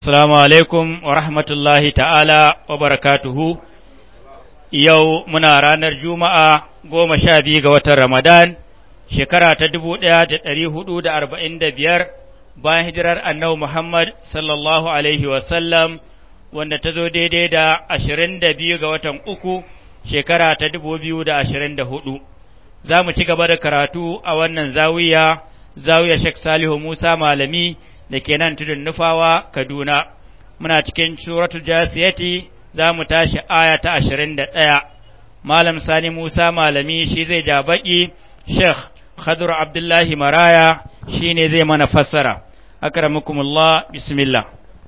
Assalamu alaikum wa rahmatullahi ta'ala wa barakatuhu, yau muna ranar Juma'a goma sha biyu ga watan Ramadan, shekara ta dubu ɗaya da ɗari hudu da arba'in da biyar bayan hijirar annabi Muhammad sallallahu Alaihi wasallam wanda ta zo daidai da ashirin da biyu ga watan uku shekara ta dubu biyu da ashirin da hudu. Za mu ci gaba da karatu a wannan zawiya, zawiya Sheikh Salihu Musa Malami. da ke nan tudun nufawa Kaduna, muna cikin suratul jasiyati za mu tashi aya ta ashirin da ɗaya, Malam Sani Musa Malami shi zai ja baƙi, Sheikh Khadur Abdullahi Maraya shi ne zai mana fassara. Akramukumullah, bismillah.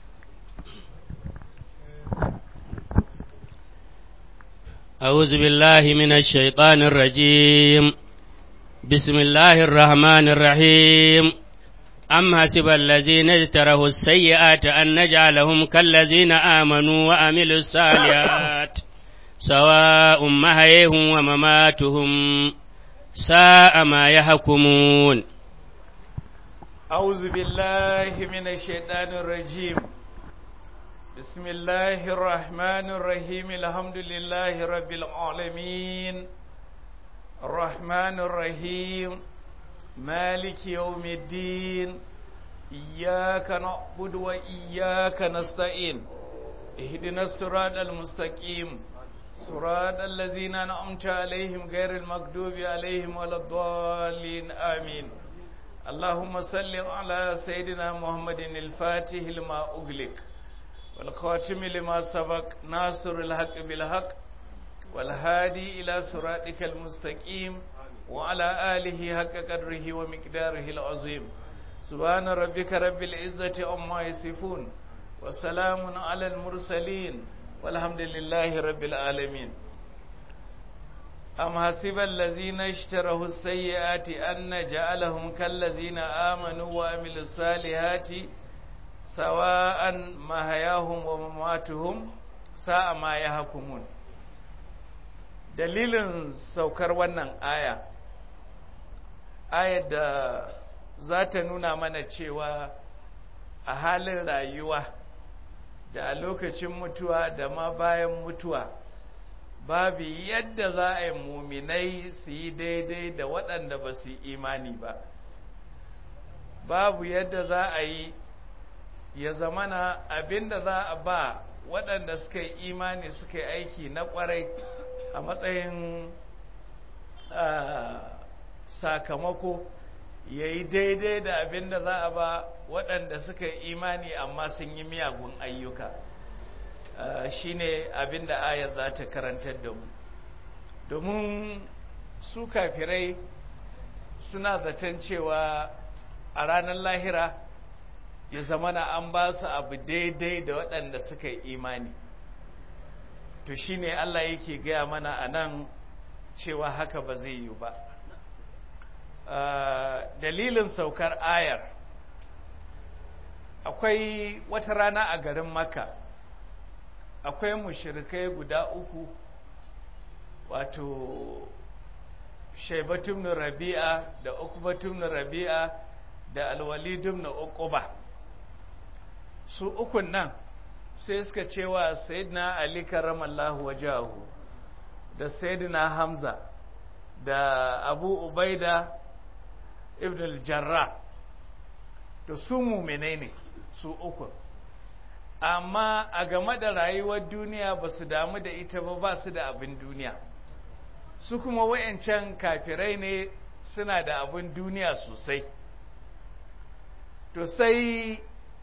أعوذ بالله من الشيطان الرجيم بسم الله الرحمن الرحيم أم حسب الذين اجتروا السيئات أن نجعلهم كالذين آمنوا وعملوا الصالحات سواء محيهم ومماتهم ساء ما يحكمون أعوذ بالله من الشيطان الرجيم بسم الله الرحمن الرحيم الحمد لله رب العالمين الرحمن الرحيم مالك يوم الدين إياك نعبد وإياك نستعين اهدنا الصراط المستقيم صراط الذين أنعمت عليهم غير المغضوب عليهم ولا الضالين آمين اللهم صل على سيدنا محمد الفاتح لما أغلق والخاتم لما سبق ناصر الحق بالحق والهادي إلى صراطك المستقيم وعلى آله حق قدره ومقداره العظيم سبحان ربك رب العزة عما يصفون وسلام على المرسلين والحمد لله رب العالمين أم حسب الذين اشتروا السيئات أن نجعلهم كالذين آمنوا وعملوا الصالحات سواء محياهم ومماتهم ساء ما يحكمون dalilin saukar wannan aya ayar da za ta nuna mana cewa a halin rayuwa da a lokacin mutuwa da ma bayan mutuwa babu yadda za a yi muminai su yi daidai da waɗanda ba su yi imani ba babu yadda za a yi ya zamana abinda za a ba waɗanda suka yi imani suka yi aiki na ƙwarai a matsayin sakamako ya yi daidai da abin da za a ba waɗanda suka yi imani amma sun yi miyagun ayyuka shi ne abin da ayar za ta karantar da mu domin su kafirai suna zaton cewa a ranar lahira ya zamana an ba su abu daidai da waɗanda suka yi imani to shi ne Allah yake gaya mana a nan cewa haka ba zai yi ba dalilin saukar ayar akwai wata rana a garin maka akwai mushirikai guda uku wato shaibatun rabi'a da ukubatun rabi'a da alwalidun na uquba su ukun nan sai suka cewa sayyidina ali karamallahu wajahu da sayyidina hamza da abu ubaida ibn al-jarrah to su muminai ne su uku amma a game da rayuwar duniya ba su damu da ita ba ba su da abin duniya su kuma wayancan kafirai ne suna da abin duniya sosai to sai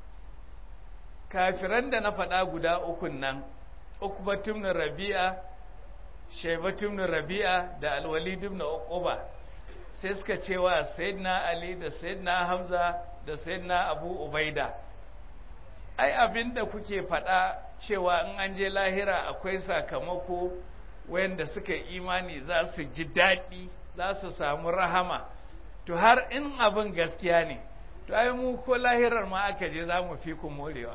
kafiran da na faɗa guda ukun nan ukbatun na rabi'a shaibatun na rabi'a da alwalidun na uquba sai suka cewa sayyidina ali da sayyidina hamza da sayyidina abu ubaida ai abinda kuke faɗa cewa in an je lahira akwai sakamako wayanda suka imani za su ji daɗi za su samu rahama to har in abin gaskiya ne to ai mu ko lahirar ma aka je za mu fi ku morewa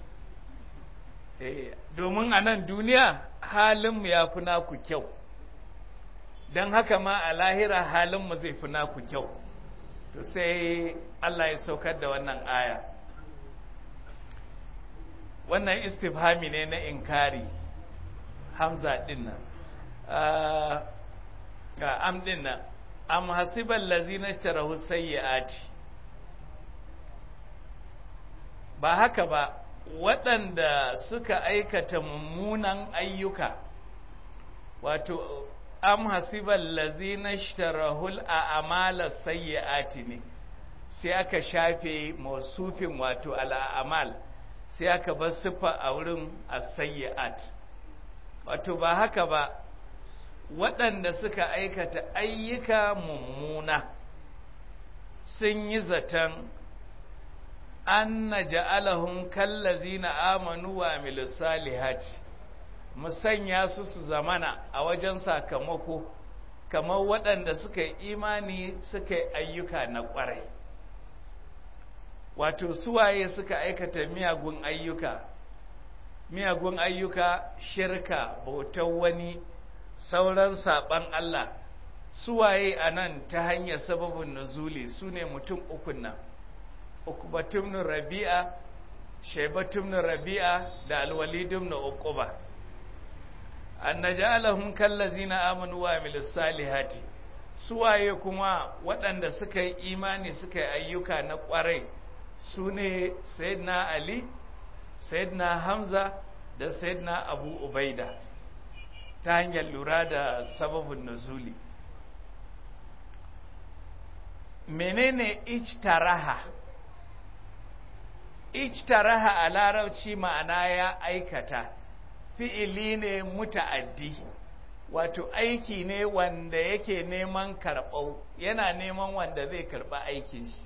domin a nan duniya halinmu ya fi naku kyau don haka ma a lahira halinmu zai fi naku kyau to sai Allah ya saukar da wannan aya wannan istifhami ne na inkari hamza din nan am din nan am hasiban lazina tarahu sayyi'ati ba haka ba waɗanda suka aikata mummunan ayyuka wato am hasiban lazina shtarahul a amala sayyi'ati ne sai aka shafe mausufin wato al'amal sai aka bar siffa a wurin as-sayyi'at wato ba haka ba waɗanda suka aikata ayyuka mummuna sun yi zaton an na ja'alahun kallazi na amanu wa salihati musanya su su zamana a wajen sakamako kamar waɗanda suka yi imani suka yi ayyuka na ƙwarai wato suwaye suka aikata miyagun ayyuka miyagun ayyuka shirka bautar wani sauran saɓan Allah suwaye a nan ta hanyar sababin nuzuli su ne mutum ukun nan ukubatum rabi'a shaibatum rabi'a da alwalidum na uquba annajalahum kallazina amanu wa amilus salihati suwaye kuma waɗanda suka yi imani suka yi ayyuka na ƙwarai su ne sayyidina ali sayyidina hamza da sayyidina abu ubaida ta hanyar lura da sababin nuzuli menene ijtaraha ijtaraha a larabci ma'ana ya aikata fi'ili ne muta'addi wato aiki ne wanda yake neman karɓau yana neman wanda zai karɓa aikin shi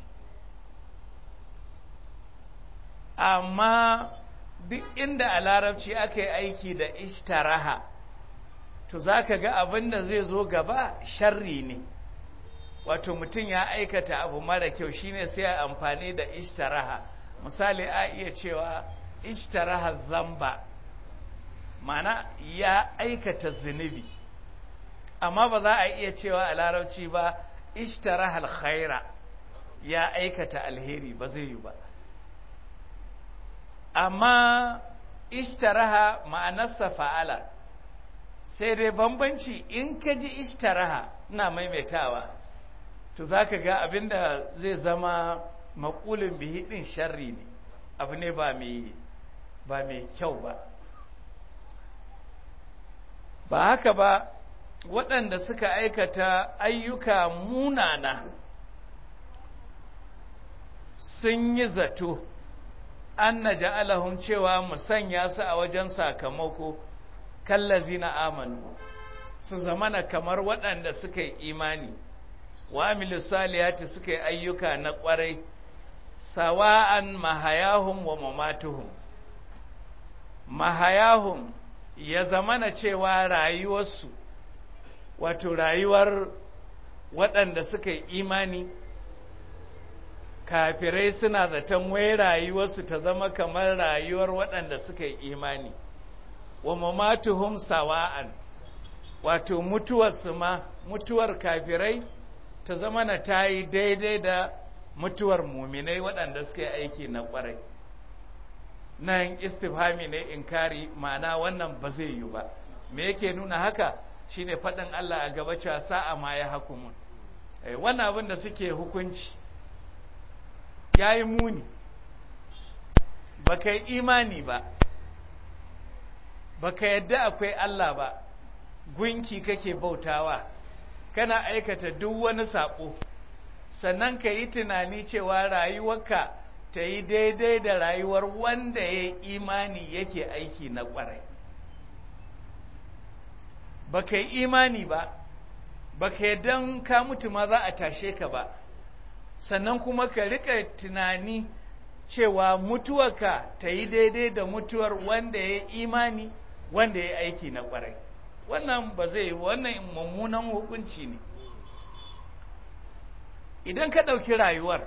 amma duk inda a larabci aka yi aiki da ishtaraha to za ka ga abin da zai zo gaba sharri ne wato mutum ya aikata abu mara kyau shine sai a amfani da ishtaraha misali a iya cewa ishtaraha zamba mana ya aikata zunubi amma ba za a iya cewa a larabci ba ishtaraha alkhaira ya aikata alheri ba zai yi ba amma ishtaraha ma'anarsa fa'ala sai dai bambanci in ka ji ishtaraha na maimaitawa to za ka ga abinda zai zama makulin bihi ɗin sharri ne abu ne ba mai ba mai kyau ba ba haka ba waɗanda suka aikata ayyuka munana sun yi zato an na ja'alahum cewa mu sanya su a wajen sakamako kallazi na amanu su zamana kamar waɗanda suka yi imani wa amilu salihati suka yi ayyuka na ƙwarai sawa'an mahayahum wa mamatuhum mahayahum ya zamana cewa rayuwarsu wato rayuwar waɗanda suka yi imani kafirai suna zaton wai rayuwarsu ta zama kamar rayuwar waɗanda suka yi imani wa mamatuhum sawa'an wato mutuwarsu ma mutuwar kafirai ta zama na ta yi daidai da mutuwar muminai waɗanda suka yi aiki na ƙwarai nan istifhami ne inkari ma'ana wannan ba zai yi ba me yake nuna haka shine faɗin Allah a gaba cewa sa'a ma ya hakumun wannan abin da suke hukunci ya yi muni ba ka yi imani ba ba ka yadda akwai Allah ba gunki kake bautawa kana aikata duk wani saɓo sannan ka yi tunani cewa rayuwarka ta yi daidai da rayuwar wanda ya imani yake aiki na ƙwarai ba ka yi imani ba ba ka yadda ka mutu ma za a tashe ka ba sannan kuma ka rika tunani cewa mutuwarka ta yi daidai da mutuwar wanda ya imani wanda ya aiki na kwarai wannan ba zai wannan mummunan hukunci ne idan ka ɗauki rayuwar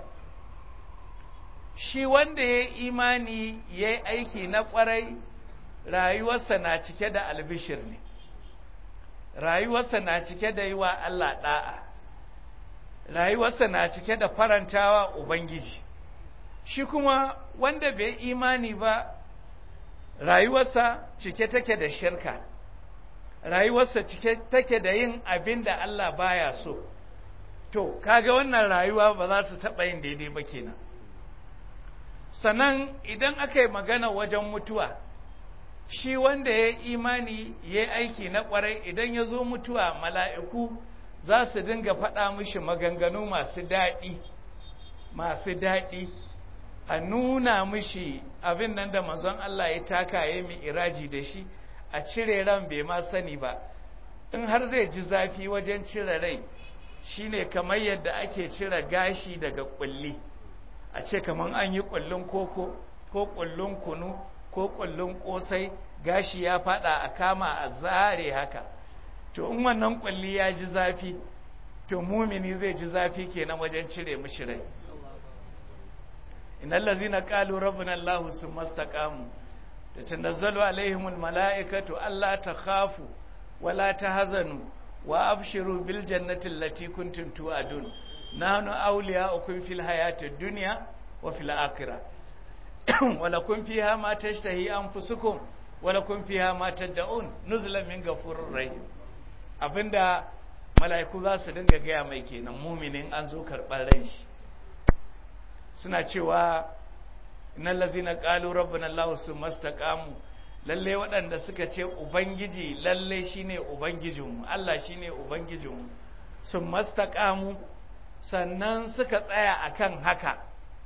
shi wanda ya imani ya yi aiki na kwarai rayuwarsa na cike da albishir ne rayuwarsa na cike da yi wa Allah ɗa'a rayuwarsa na cike da farantawa Ubangiji, shi kuma wanda bai imani ba rayuwarsa cike take da shirka rayuwarsa cike take da yin abin da Allah baya so to kaga wannan rayuwa ba za su taɓa yin daidai ba kenan sannan idan aka yi magana wajen mutuwa shi wanda ya imani ya yi aiki na ƙwarai idan ya zo mutuwa mala'iku za su dinga faɗa mishi maganganu masu daɗi masu daɗi a nuna mishi abin nan da manzon Allah ya taka ya mi iraji da shi a cire ran bai ma sani ba in har zai ji zafi wajen cire rai shine kamar yadda ake cire gashi daga kulli a ce kamar an yi kullun koko ko kullun kunu ko kullun kosai gashi ya fada a kama a zare haka to in wannan kulli ya ji zafi to mumini zai ji zafi kenan wajen cire mishi rai innal ladzina qalu rabbuna allah summa istaqamu tatanazzalu alaihimul malaikatu alla takhafu wala tahzanu wa abshiru bil jannati allati kuntum tu'adun nahnu awliya'ukum fil hayatid dunya wa fil akhirah wa lakum fiha ma tashtahi anfusukum wa lakum fiha ma tad'un nuzulan min ghafurur rahim abinda mala'iku za su dinga gaya mai kenan muminin an zo karɓar rai shi suna cewa innal ladzina qalu rabbana allah summa istaqamu lalle waɗanda suka ce ubangiji lalle shine ubangijinmu Allah shine ubangijinmu sun mastaqamu sannan suka tsaya akan haka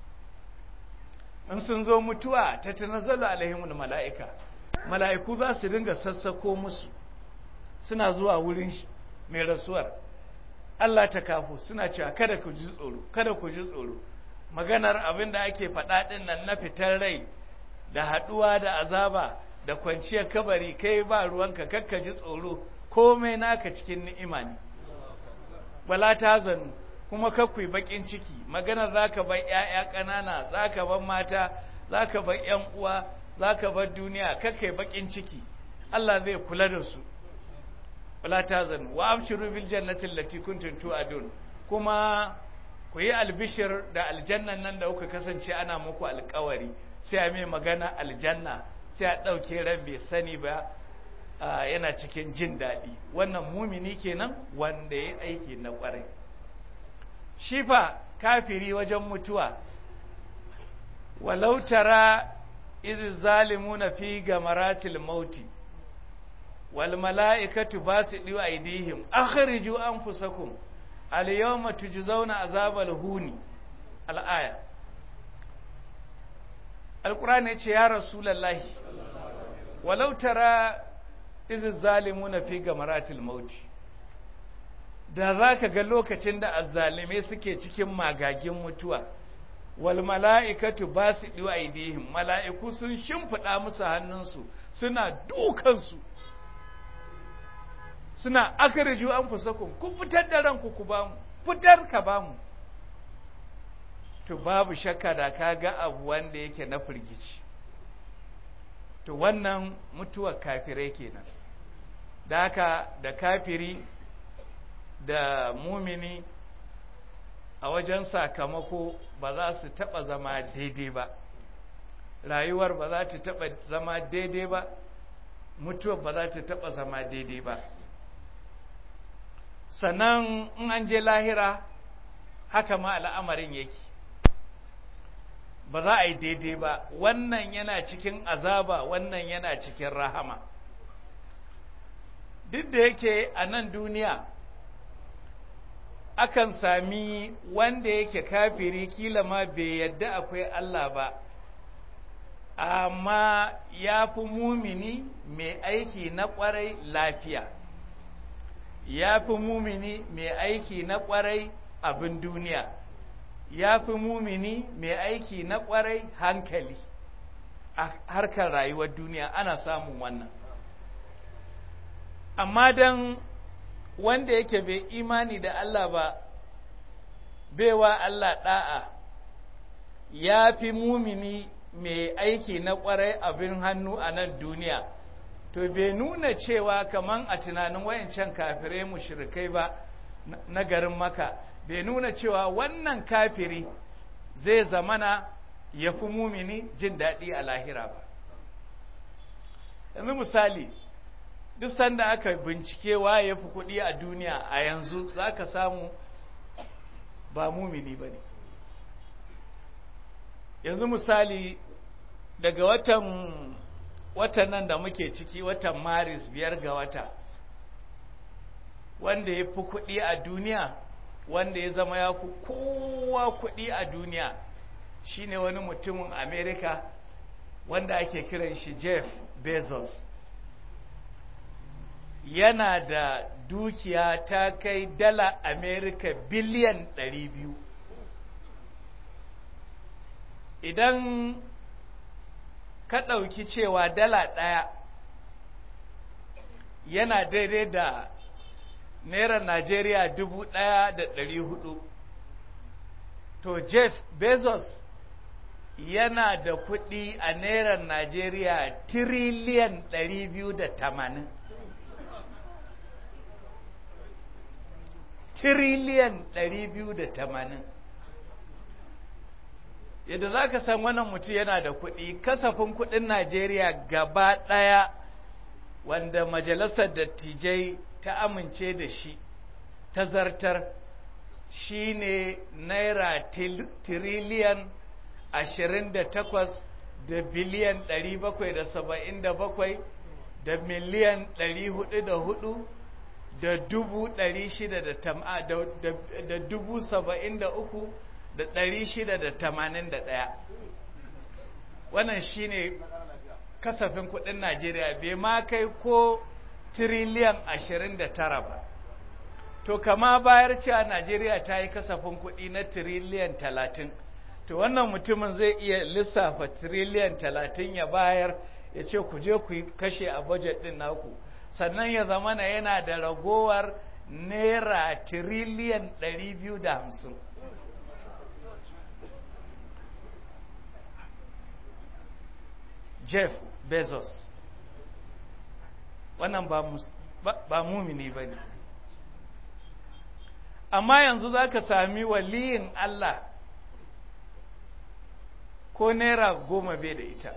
in sun zo mutuwa ta tanazzalu alaihimul mala'ika mala'iku za su dinga sassako musu suna zuwa wurin mai rasuwar Allah ta kafu suna cewa kada ku ji tsoro kada ku ji tsoro maganar abin da ake faɗa ɗin nan na fitar rai da haɗuwa da azaba da kwanciyar kabari kai ba ruwanka kakka ji tsoro komai naka cikin ni'ima ne wala ta zanu kuma kakwai bakin ciki magana zaka bar ƴaƴa ƙanana zaka bar mata zaka bar ƴan uwa zaka bar duniya kakkai bakin ciki Allah zai kula da su wala ta zanu wa abshiru bil jannati allati kuntum tu'adun kuma ku yi albishir da aljannan nan da kuka kasance ana muku alƙawari sai a mai magana aljanna sai a ɗauke ran bai sani ba yana cikin jin daɗi wannan mumini kenan wanda ya aiki na ƙwarai shi fa kafiri wajen mutuwa walau tara iz zalimuna fi gamaratil mauti wal mala'ikatu basidu aydihim akhriju anfusakum al yawma tujzauna azabal huni al aya alqur'ani ce ya rasulullahi walau tara izi zalimuna fi gamaratil mauti da za ka ga lokacin da azzalime suke cikin magagin mutuwa wal mala'ikatu ba su ɗiwa aidihim mala'iku sun shimfiɗa musu hannunsu suna dukansu suna akariju an fusakun ku fitar da ranku ku bamu fitar ka bamu to babu shakka da ka ga abu wanda yake na firgici to wannan mutuwar kafirai kenan da haka da kafiri da mumini a wajen sakamako ba za su taɓa zama daidai ba rayuwar ba za ta taɓa zama daidai ba mutuwar ba za ta taɓa zama daidai ba sannan in an je lahira haka ma al'amarin yake ba za a yi daidai ba wannan yana cikin azaba wannan yana cikin rahama duk da yake a nan duniya akan sami wanda yake kafiri kila ma bai yadda akwai Allah ba amma ya fi mumini mai aiki na kwarai lafiya ya fi mumini mai aiki na kwarai abin duniya ya fi mumini mai aiki na kwarai hankali a harkar rayuwar duniya ana samun wannan amma don wanda yake bai imani da Allah ba baiwa Allah ɗa'a ya fi mumini mai aiki na kwarai abin hannu a nan duniya to bai nuna cewa kaman a tunanin wayancan kafirai mushrikai ba na garin maka bai nuna cewa wannan kafiri zai zamana ya fi mumini jin daɗi a lahira ba yanzu misali duk sanda aka bincike waye ya fi kuɗi a duniya a yanzu za ka samu ba mumini ba ne yanzu misali daga watan watan nan da muke ciki watan maris biyar ga wata wanda ya fi kuɗi a duniya wanda ya zama ya fi kowa kuɗi a duniya shine wani mutumin amerika wanda ake kiran shi jeff bezos yana da dukiya ta kai dala amerika biliyan 200 idan ka ɗauki cewa dala ɗaya yana daidai da naira najeriya dubu ɗaya da ɗari hudu to jeff bezos yana da kuɗi a naira najeriya tiriliyan ɗari biyu da tamanin tiriliyan ɗari biyu da tamanin yadda za ka san wannan mutum yana da kuɗi kasafin kuɗin najeriya gaba ɗaya wanda majalisar dattijai ta amince da shi ta zartar shi ne naira tiriliyan ashirin da takwas da biliyan ɗari bakwai da saba'in da bakwai da miliyan ɗari hudu da hudu da dubu ɗari shida da tama da dubu saba'in da uku da ɗari shida da tamanin da ɗaya wannan shi ne kasafin kuɗin najeriya bai ma kai ko tiriliyan ashirin da tara ba to kama bayar cewa najeriya ta yi kasafin kuɗi na tiriliyan talatin to wannan mutumin zai iya lissafa tiriliyan talatin ya bayar ya ce ku je ku kashe a bajet ɗin naku sannan ya zama na yana da ragowar naira tiriliyan ɗari biyu da hamsin jeff bezos wannan ba mumini ba ne amma yanzu za ka sami waliyin Allah ko naira goma bai da ita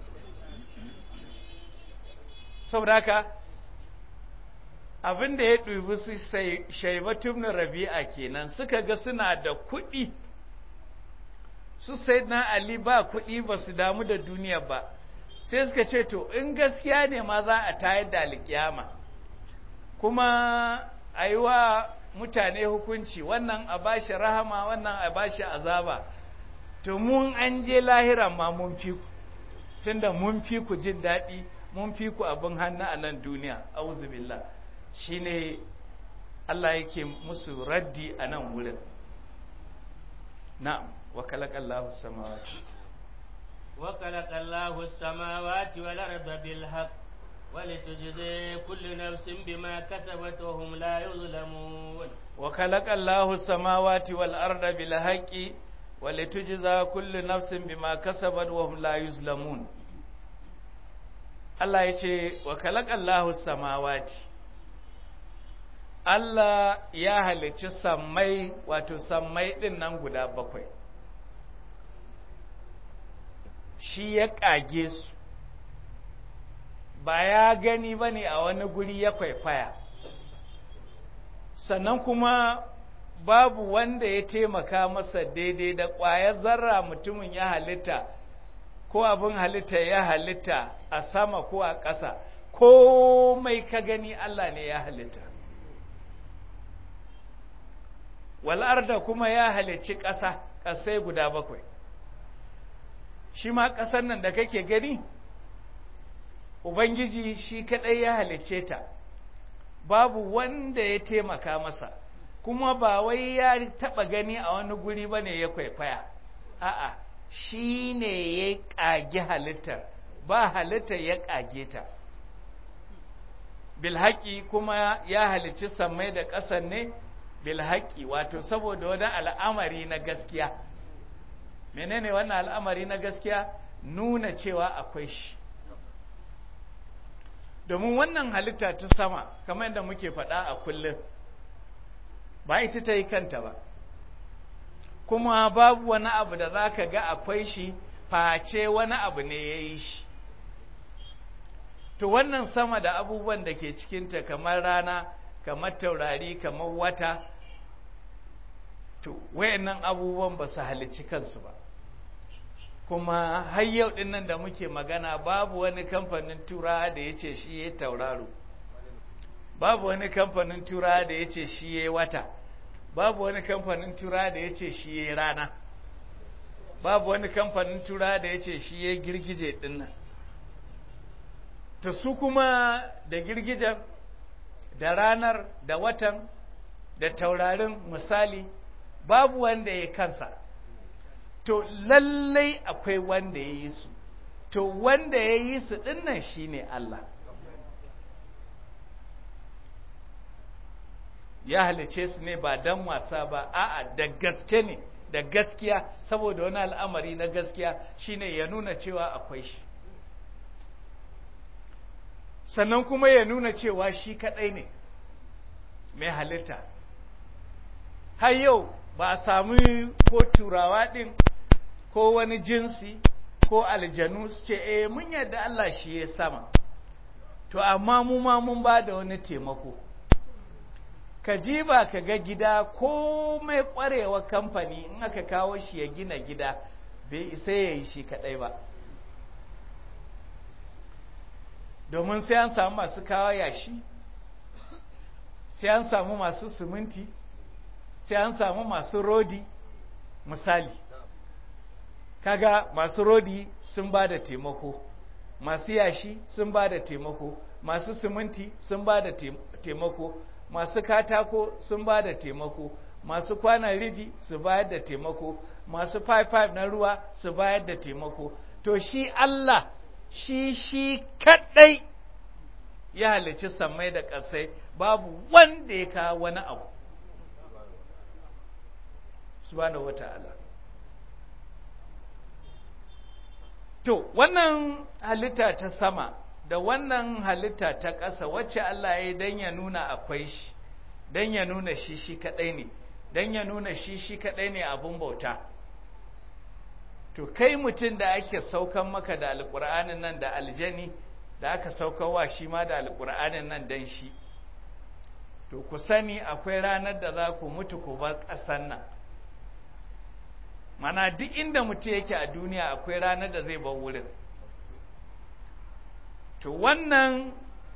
saboda haka abin da ya ɗubi su shaibatun rabi'a kenan suka ga suna da kuɗi su sai na ali ba kuɗi ba su damu da duniya ba sai suka ce to in gaskiya ne ma za a tayar da alkiyama kuma a yi wa mutane hukunci wannan a bashi rahama wannan a bashi azaba to mun an je lahiran ma mun fi ku tunda mun fi ku jin daɗi mun fi ku abin hannu a nan duniya auzubillah shine Allah yake musu raddi a nan wurin na'am wa kalakallahu samawati وخلق الله السماوات والأرض بالحق ولتجزي كل نفس بما كسبت وهم لا يظلمون وخلق الله السماوات والأرض بالحق ولتجزى كل نفس بما كسبت وهم لا يظلمون Allah ya ce wa kalakallahu samawati Allah ya halicci sammai wato sammai ɗin nan guda bakwai shi ya ƙage su ba ya gani ba ne a wani guri ya kwaikwaya sannan kuma babu wanda ya taimaka masa daidai da ƙwayar zarra mutumin ya halitta ko abin halitta ya halitta a sama ko a ƙasa komai ka gani Allah ne ya halitta wal'arda kuma ya halicci ƙasa ƙasai guda bakwai shi ma ƙasar nan da kake gani ubangiji shi kaɗai ya halicce ta babu wanda ya taimaka masa kuma ba wai ya taɓa gani a wani guri ba ne ya kwaikwaya a'a shi ne ya ƙage halittar ba halittar ya ƙage ta bilhaƙi kuma ya halicci sammai da ƙasar ne bilhaƙi wato saboda wani al'amari na gaskiya menene wannan al'amari na gaskiya nuna cewa akwai shi domin wannan halitta ta sama kamar yadda muke faɗa a kullum ba ita ta yi kanta ba kuma babu wani abu da za ka ga akwai shi face wani abu ne ya yi shi to wannan sama da abubuwan da ke cikinta kamar rana kamar taurari kamar wata to wayannan abubuwan ba su halicci kansu ba kuma har yau din nan da muke magana babu wani kamfanin tura da ya ce shi ya tauraro babu wani kamfanin tura da ya ce shi ya wata babu wani kamfanin tura da ya ce shi ya rana babu wani kamfanin tura da ya ce shi ya girgije dinnan ta su kuma da girgijen da ranar da watan da taurarin misali babu wanda ya kansa to lallai akwai wanda ya yi su to wanda ya yi su dinnan shine Allah ya halice su ne ba dan wasa ba a'a da gaske ne da gaskiya saboda wani al'amari na gaskiya shine ya nuna cewa akwai shi sannan kuma ya nuna cewa shi kadai ne mai halitta har yau ba a sami ko turawa din ko wani jinsi ko aljanu su ce eh mun yadda Allah shi ya sama to amma mu ma mun ba da wani taimako ka ji ba ka ga gida ko mai kwarewa kamfani in aka kawo shi ya gina gida bai isa ya yi shi kadai ba domin sai an samu masu kawo yashi sai an samu masu siminti sai an samu masu rodi misali kaga masu rodi sun ba da taimako masu yashi sun ba da taimako masu siminti sun ba da taimako masu katako sun ba da taimako masu kwanan ribi su bayar da taimako masu 5-5 na ruwa su bayar da taimako to shi Allah shi shi kadai ya halicci sammai da ƙasai babu wanda ya kawo wani abu subhanahu wata'ala to wannan halitta ta sama da wannan halitta ta ƙasa wacce Allah ya yi don ya nuna akwai shi don ya nuna shi shi kaɗai ne don ya nuna shi shi kaɗai ne abin bauta to kai mutum da ake saukan maka da alƙur'anin nan da aljani da aka saukarwa shi ma da alƙur'anin nan don shi to ku sani akwai ranar da za ku mutu ku bar ƙasan nan mana duk inda mutum yake a duniya akwai ranar da zai bar wurin to wannan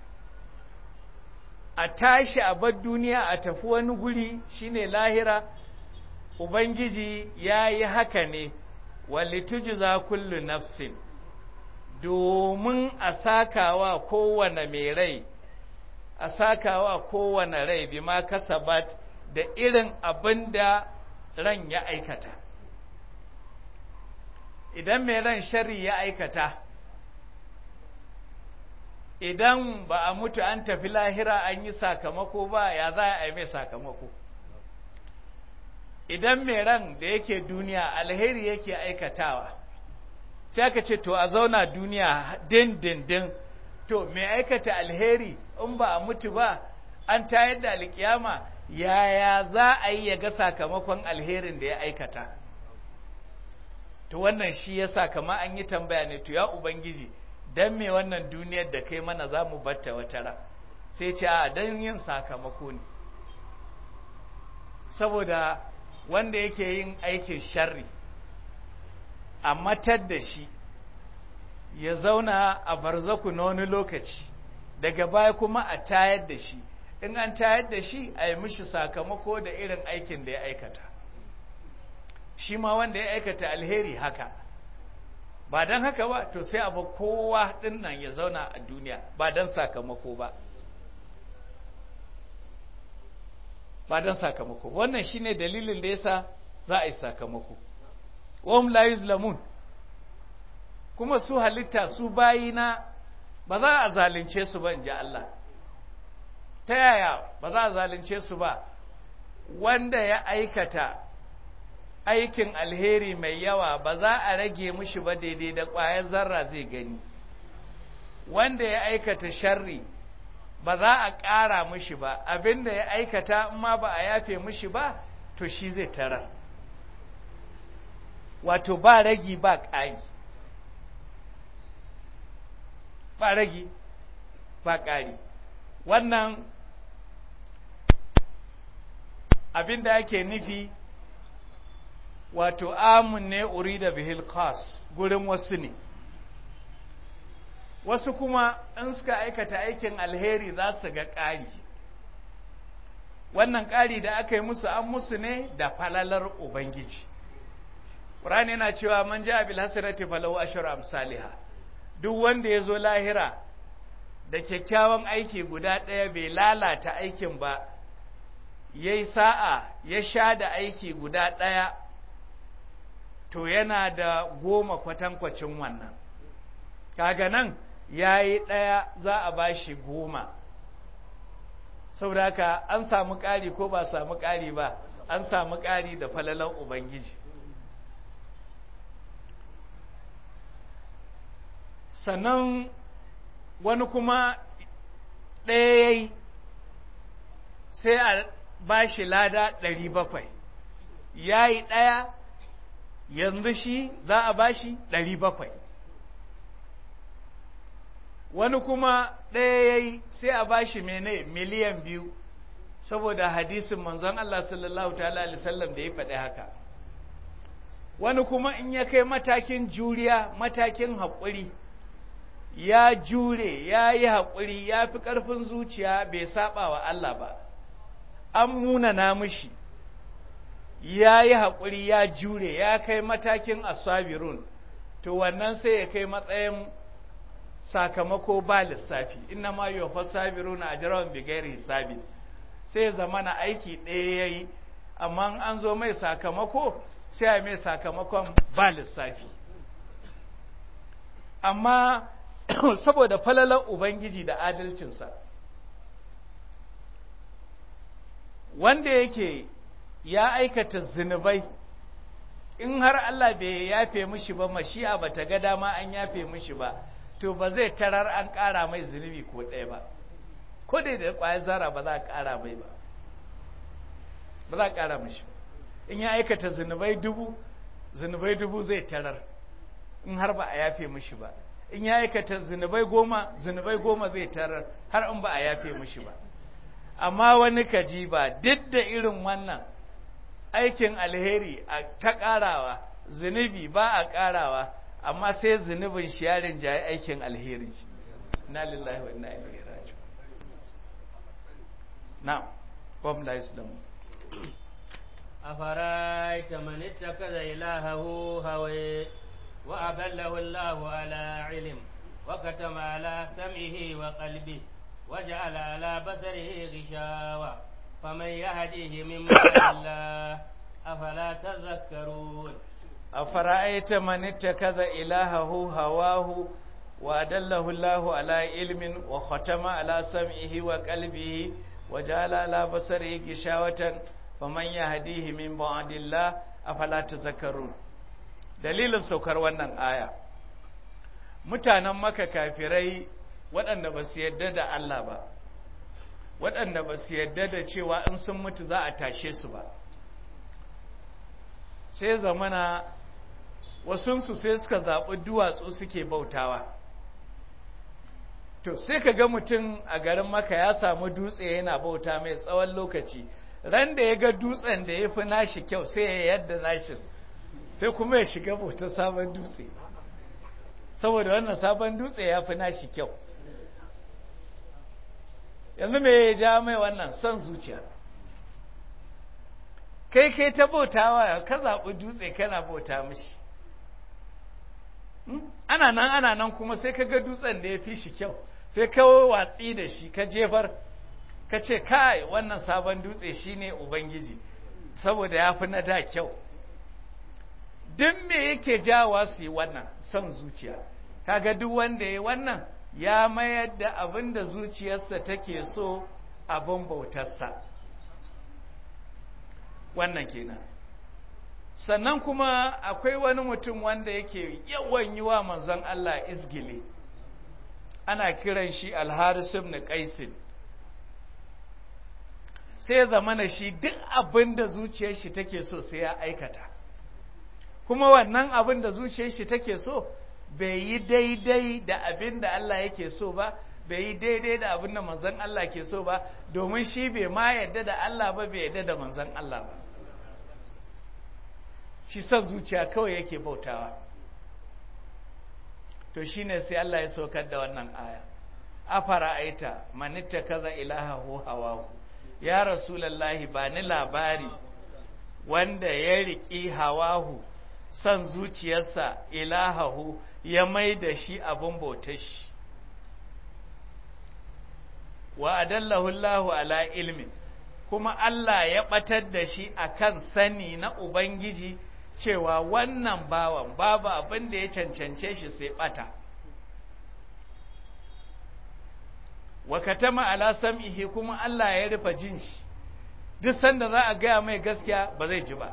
a tashi a bar duniya a tafi wani guri shine lahira ubangiji ya yi haka ne walitujza kullu nafsin domin a sakawa kowane mai rai a sakawa kowane rai bima kasabat da irin abin da ran ya aikata idan mai ran shari ya aikata idan ba a mutu an tafi lahira an yi sakamako ba ya za a yi mai sakamako idan mai ran da yake duniya alheri yake aikatawa sai aka ce to a zauna duniya din din din to mai aikata alheri in ba a mutu ba an tayar da alkiyama yaya za a yi ya ga sakamakon alherin da ya aikata to wannan shi yasa kama an yi tambaya ne to ya ubangiji dan me wannan duniyar da kai mana za mu batta wata ran sai ce a dan yin sakamako ne saboda wanda yake yin aikin sharri a matar da shi ya zauna a barzaku na wani lokaci daga baya kuma a tayar da shi in an tayar da shi a yi mishi sakamako da irin aikin da ya aikata shi ma wanda ya aikata alheri haka ba don haka ba to sai abu kowa ɗin nan ya zauna a duniya ba don sakamako ba ba don sakamako wannan shine dalilin da yasa za a yi sakamako wahum la yuzlamun kuma su halitta su bayina ba za a zalunce su ba in ji Allah ta yaya ba za a zalunce su ba wanda ya aikata aikin alheri mai yawa ba za a rage mushi ba daidai da ƙwayar zarra zai gani wanda ya aikata sharri ba za a ƙara mushi ba abinda ya aikata ma ba a yafe mushi ba to shi zai tarar wato ba ragi ba ƙari ba ragi ba ƙari wannan abin da ake nufi wato amun ne urida bihil khas gurin wasu ne wasu kuma in suka aikata aikin alheri za su ga ƙari wannan ƙari da aka yi musu an musu ne da falalar ubangiji ƙur'ani yana cewa man ja bil hasanati falahu ashru amsalha duk wanda ya zo lahira da kyakkyawan aiki guda ɗaya bai lalata aikin ba yayi sa'a ya sha da aiki guda ɗaya to yana da goma kwatankwacin wannan kaga nan ya yi ɗaya za a ba shi goma saboda haka an samu ƙari ko ba samu ƙari ba an samu ƙari da falalan ubangiji sannan wani kuma ɗaya ya yi sai a ba shi lada ɗari bakwai ya yi ɗaya yanzu shi za a ba shi ɗari bakwai wani kuma ɗaya ya yi sai a ba shi mene miliyan biyu saboda hadisin manzon Allah sallallahu ta'ala alisallam da ya faɗi haka wani kuma in ya kai matakin juriya matakin haƙuri ya jure ya yi haƙuri ya fi ƙarfin zuciya bai saba wa Allah ba an munana mishi ya yi haƙuri ya jure ya kai matakin asabirun to wannan sai ya kai matsayin sakamako ba lissafi inna ma yi wa sabiruna a jirawan bigayar hisabi sai ya zama na aiki ɗaya ya yi amma an zo mai sakamako sai a mai sakamakon ba lissafi amma saboda falalar ubangiji da adalcinsa wanda yake ya aikata zunubai in har Allah bai yafe mishi ba mashi'a ba ta ga dama an yafe mishi ba to ba zai tarar an ƙara mai zunubi ko ɗaya ba ko dai da ƙwayar zara ba za a ƙara mai ba ba za a ƙara mishi in ya aikata zunubai dubu zunubai dubu zai tarar in har ba a yafe mishi ba in ya aikata zunubai goma zunubai goma zai tarar har in ba a yafe mishi ba amma wani kaji ba duk da irin wannan aikin alheri a ta ƙarawa zunubi ba a ƙarawa amma sai zunubin shi ya rinjaye aikin alherin shi na lillahi wa inna ilaihi raji'un na'am qom la islamu أفرأيت من اتخذ إلهه هويه وأضله الله على علم وكتم على سمعه وقلبه وجعل على بصره غشاوة فمن يهديه من بعد الله أفلا تذكرون أفرأيت من اتخذ إلهه هواه وأدله الله على علم وختم على سمعه وقلبه وجعل على بصره غشاوة فمن يهديه من بعد الله أفلا تذكرون dalilin saukar wannan aya mutanen maka kafirai waɗanda ba su yadda da Allah ba waɗanda ba su yadda da cewa in sun mutu za a tashe su ba sai zamana wasunsu sai suka zaɓi duwatsu suke bautawa to sai ka ga mutum a garin maka ya samu dutse yana bauta mai tsawon lokaci ran da ya ga dutsen da ya fi nashi kyau sai ya yadda nashin sai kuma ya shiga bauta sabon dutse saboda wannan sabon dutse ya fi nashi kyau yanzu me ya ja mai wannan son zuciya kai kai ta bautawa ka zaɓi dutse kana bauta mishi ana nan ana nan kuma sai ka ga dutsen da ya fi shi kyau sai ka watsi da shi ka jefar ka ce kai wannan sabon dutse shine ubangiji saboda ya fi na da kyau duk me yake jawa su yi wannan son zuciya kaga duk wanda ya wannan ya mayar da abin da zuciyarsa take so abin bautarsa wannan kenan sannan kuma akwai wani mutum wanda yake yawan yi wa manzon Allah izgili ana kiran shi alharis ibn qaisin sai zamana shi duk abin da zuciyar shi take so sai ya aikata kuma wannan abin da zuciyar shi take so bai yi daidai da abin da Allah yake so ba bai yi daidai da abin da manzon Allah ke so ba domin shi bai ma yadda da Allah ba bai yadda da manzon Allah ba shi son zuciya kawai yake bautawa to shine sai Allah ya saukar da wannan aya afara aita manitta kaza ilahahu hawahu ya rasulallahi ba ni labari wanda ya riƙi hawahu son zuciyarsa ilahahu ya mai da shi abin bautar shi wa adallahu Allahu ala ilmin kuma Allah ya batar da shi akan sani na Ubangiji cewa wannan bawan babu abin da ya cancance shi sai bata wa katama ala sam'ihi kuma Allah ya rufe jin shi duk sanda za a gaya mai gaskiya ba zai ji ba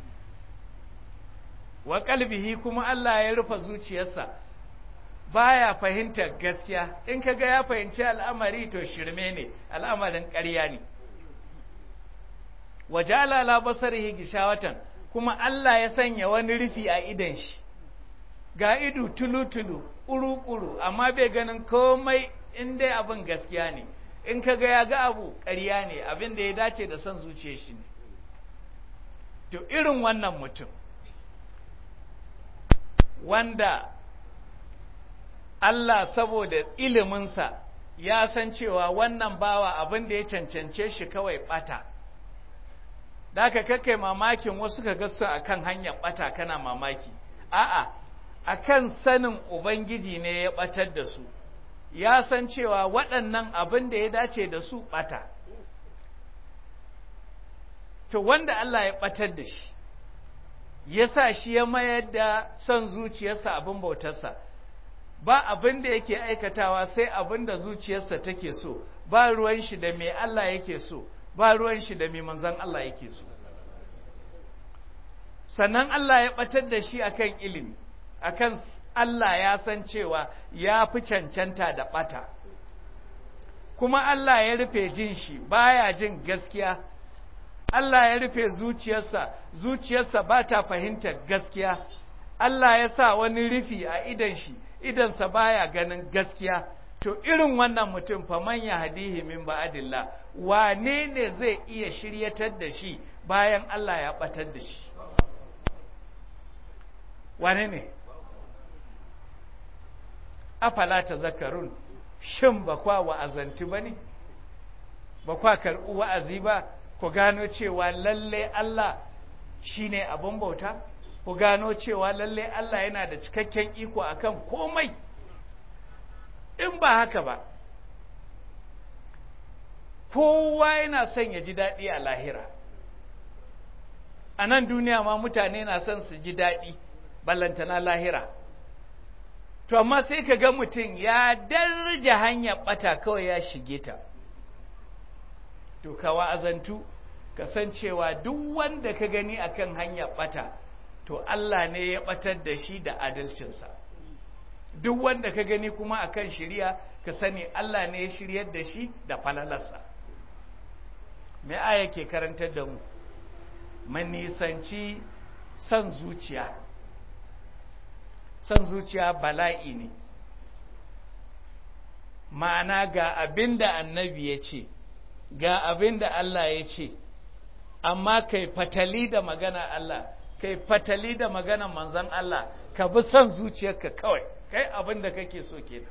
wa kalbihi kuma Allah ya rufe zuciyarsa baya fahimtar gaskiya in kaga ya fahimci al'amari to shirme ne al'amarin ƙarya ne wajala la basarihi gishawatan kuma Allah ya sanya wani rufi a idan shi ga ido tulu-tulu ƙuru-ƙuru amma bai ganin komai in dai abin gaskiya ne in ka ga ya ga abu ƙarya ne abin da ya dace da son zuciya shi ne to irin wannan mutum wanda Allah saboda iliminsa ya san cewa wannan bawa abin da ya cancance shi kawai ɓata da aka kakai mamakin wasu ka gasu a kan hanyar ɓata kana mamaki a'a a kan sanin ubangiji ne ya ɓatar da su ya san cewa waɗannan abin da ya dace da su ɓata to wanda Allah ya ɓatar da shi ya sa shi ya mayar da son zuciyarsa abin bautarsa ba abin da yake aikatawa sai abin da zuciyarsa take so ba ruwan shi da mai Allah yake so ba ruwan shi da mai manzon Allah yake so sannan Allah ya batar da shi akan ilimi akan Allah ya san cewa ya fi cancanta da bata kuma Allah ya rufe jin shi baya jin gaskiya Allah ya rufe zuciyarsa zuciyarsa ba ta fahimtar gaskiya Allah ya sa wani rufi a idan shi idansa baya ganin gaskiya to irin wannan mutum fa man yahdihi min ba'dillah wane ne zai iya shiryatar da shi bayan Allah ya batar da shi wane ne afala tazakkarun shin ba kwa wa'azanti bane ba kwa karɓi wa'azi ba ku gano cewa lalle Allah shine abin bauta ku gano cewa lalle Allah yana da cikakken iko akan komai in ba haka ba kowa yana son ya ji daɗi a lahira a nan duniya ma mutane na son su ji daɗi ballantana lahira to amma sai ka ga mutum ya darja hanyar ɓata kawai ya shige ta to ka wa'azantu ka san cewa duk wanda ka gani akan hanyar ɓata to Allah ne ya ɓatar da shi da adalcinsa duk wanda ka gani kuma akan shirya ka sani Allah ne ya shiryar da shi da falalarsa me aya ke karantar da mu manisanci son zuciya son zuciya bala'i ne ma'ana ga abin da annabi ya ce ga abin da Allah ya ce amma kai fatali da magana Allah kai fatali da magana manzon Allah ka bi son zuciyarka kawai kai abin da kake so kenan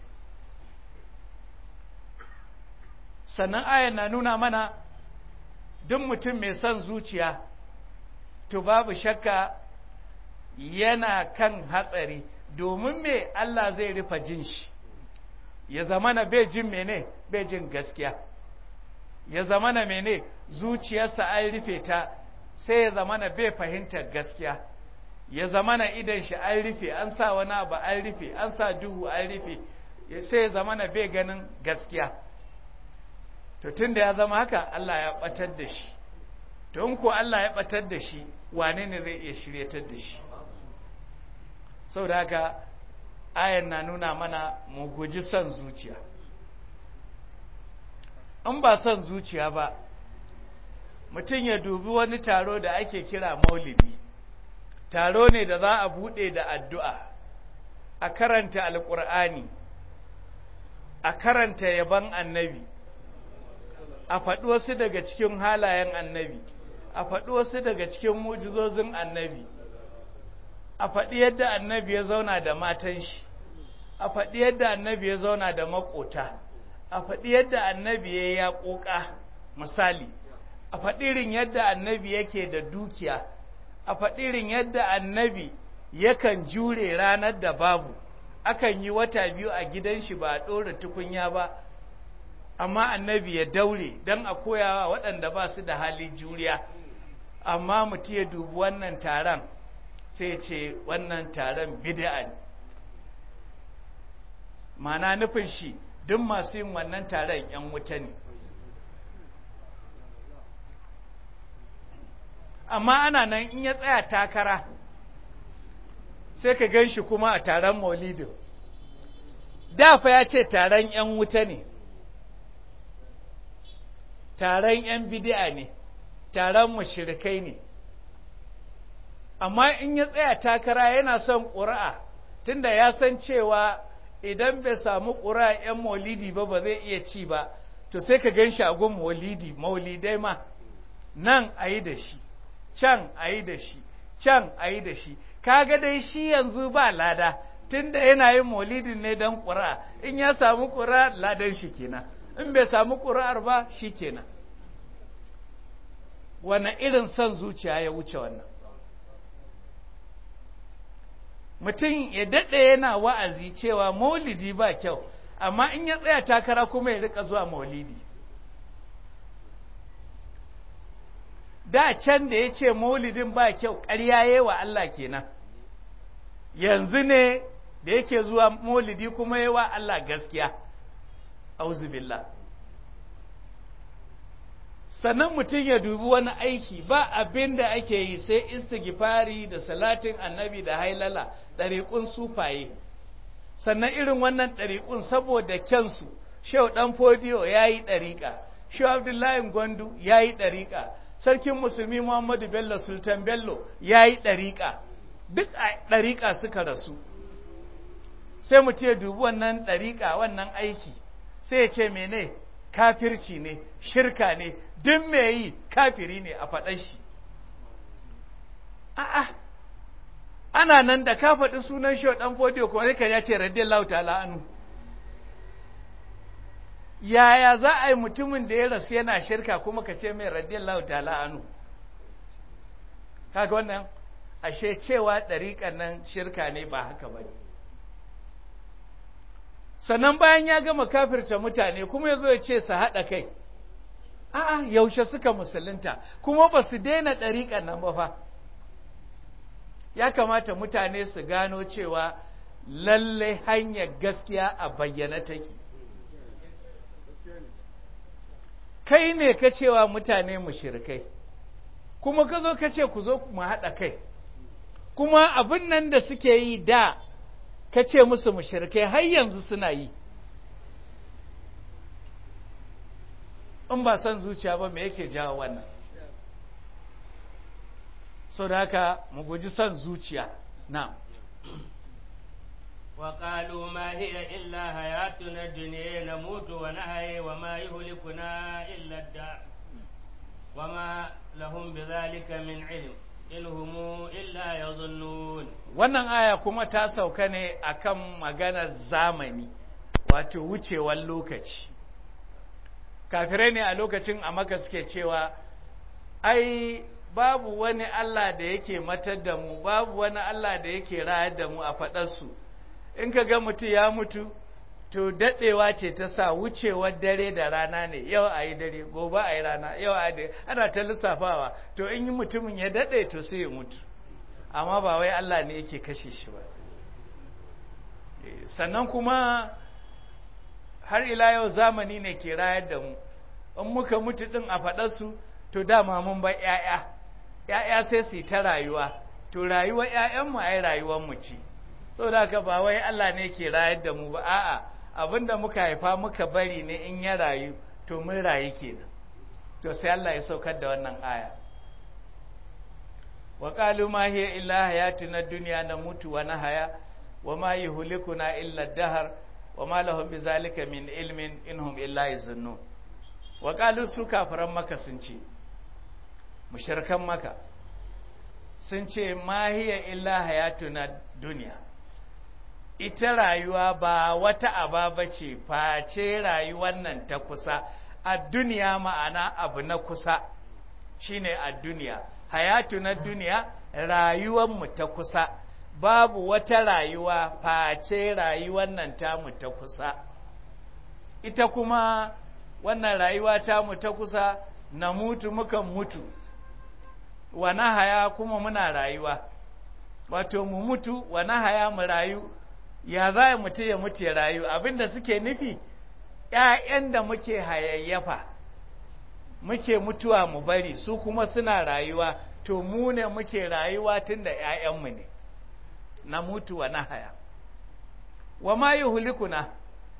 sannan ayan na nuna mana duk mutum mai son zuciya to babu shakka yana kan hatsari domin me Allah zai rufe jin shi ya zamana bai jin mene bai jin gaskiya ya zamana mene zuciyarsa an rufe ta sai ya zamana bai fahimtar gaskiya ya zamana idan shi an rufe an sa wani abu an rufe an sa duhu an rufe sai ya zamana bai ganin gaskiya to tunda ya zama haka Allah ya batar da shi to in ko Allah ya batar da shi wane ne zai iya shiryatar da shi saboda haka ayan na nuna mana mu guji son zuciya in ba son zuciya ba mutum ya dubi wani taro da ake kira maulidi taro ne da za a buɗe da addu'a a karanta alƙur'ani a karanta yaban annabi a faɗi wasu daga cikin halayen annabi a faɗi wasu daga cikin mujizozin annabi a faɗi yadda annabi ya zauna da matan shi a faɗi yadda annabi ya zauna da maƙota a faɗi yadda annabi ya ya ƙoƙa misali a faɗirin yadda annabi yake da dukiya a faɗirin yadda annabi yakan jure ranar da babu akan yi wata biyu a gidan shi ba a ɗora tukunya ba amma annabi ya daure don a koyawa waɗanda ba su da halin juriya amma mutum ya dubi wannan taron sai ce wannan taron bid'a ne mana nufin shi duk masu yin wannan taron 'yan wuta ne amma ana nan in ya tsaya takara sai ka gan shi kuma a taron maulidin dafa ya ce taron 'yan wuta ne taron 'yan bidi'a ne taron mashirikai ne amma in ya tsaya takara yana son ƙura'a tunda ya san cewa idan bai samu ƙura'a 'yan maulidi ba ba zai iya ci ba to sai ka gan shagon maulidi maulidai ma nan a yi da shi can a yi da shi can a yi da shi kaga dai shi yanzu ba lada tunda yana yin maulidin ne don ƙura'a in ya samu ƙura'a ladan shi kenan in bai samu ƙura'ar ba shi kenan wane irin son zuciya ya wuce wannan mutum ya daɗe yana wa'azi cewa maulidi ba kyau amma in ya tsaya takara kuma ya rika zuwa maulidi da can da ya ce maulidin ba kyau ƙarya wa Allah kenan yanzu ne da yake zuwa maulidi kuma yi wa Allah gaskiya auzubillah sannan mutum ya dubi wani aiki ba abin da ake yi sai istighfari da salatin annabi da hailala ɗariƙun sufaye sannan irin wannan ɗariƙun saboda kyansu shau ɗan fodiyo ya yi ɗariƙa shau abdullahi gwandu ya yi ɗariƙa sarkin musulmi muhammadu bello sultan bello ya yi ɗariƙa duk a ɗariƙa suka rasu sai mutum ya dubi wannan ɗariƙa wannan aiki sai ya ce mene kafirci ne shirka ne duk mai yi kafiri ne a faɗar shi a'a ana nan da ka faɗi sunan shi ɗan fodiyo kuma sai ya ce radiyallahu ta'ala anu yaya za a yi mutumin da ya rasu yana shirka kuma ka ce mai radiyallahu ta'ala anu kaga wannan ashe cewa ɗariƙan nan shirka ne ba haka ba sannan bayan ya gama kafirta mutane kuma ya zo ya ce su haɗa kai a'a yaushe suka musulunta kuma ba su daina ɗariƙan nan ba fa ya kamata mutane su gano cewa lalle hanyar gaskiya a bayyana take kai ne ka cewa mutane mushrikai kuma ka zo ka ce ku zo mu haɗa kai kuma abin nan da suke yi da ka ce musu mushrikai har yanzu suna yi in ba son zuciya ba me yake jawo wannan so da haka mu guji son zuciya na وقالوا ما هي إلا حياتنا الدنيا نموت ونحيا وما يهلكنا إلا الدهر وما لهم بذلك من علم إن هم إلا يظنون wannan aya kuma ta sauka ne akan maganar zamani wato wucewar lokaci kafirai ne a lokacin a maka suke cewa ai babu wani Allah da yake matar da mu babu wani Allah da yake rayar da mu a faɗarsu in ka ga mutum ya mutu to daɗewa ce ta sa wucewar dare da rana ne yau a yi dare gobe a yi rana yau a yi ana ta lissafawa to in yi mutumin ya daɗe to sai ya mutu amma ba wai Allah ne yake kashe shi ba sannan kuma har ila yau zamani ne ke rayar da mu in muka mutu ɗin a faɗarsu to dama mun bar ‘ya'ya ‘ya'ya sai su yi ta rayuwa to rayuwar ‘ya'yanmu ai rayuwar mu ce saboda haka ba wai Allah ne ke rayar da mu ba a'a abinda muka haifa muka bari ne in ya rayu to mun rayu kenan to sai Allah ya saukar da wannan aya wa qalu ma hiya illa hayatuna dunya namutu wa nahaya wa ma yuhlikuna illa dahar wa ma lahum bizalika min ilmin inhum illa yazunnun wa qalu su kafiran maka sun ce mushrikan maka sun ce ma hiya illa hayatuna dunya ita rayuwa ba wata aba bace face rayuwar nan ta kusa a duniya ma'ana abu na kusa shine a duniya hayatu na duniya rayuwanmu ta kusa babu wata rayuwa face rayuwar nan tamu ta kusa ita kuma wannan rayuwa tamu ta kusa na mutu mukan mutu wa haya kuma muna rayuwa wato mu mutu wa haya mu rayu ya za mutu ya mutu ya rayu abinda suke nufi ‘ya'yan da muke hayayyafa muke mutuwa mu bari su kuma suna rayuwa to mu ne muke rayuwa tun da ‘ya'yanmu ne na mutuwa na haya wa ma yi hulikuna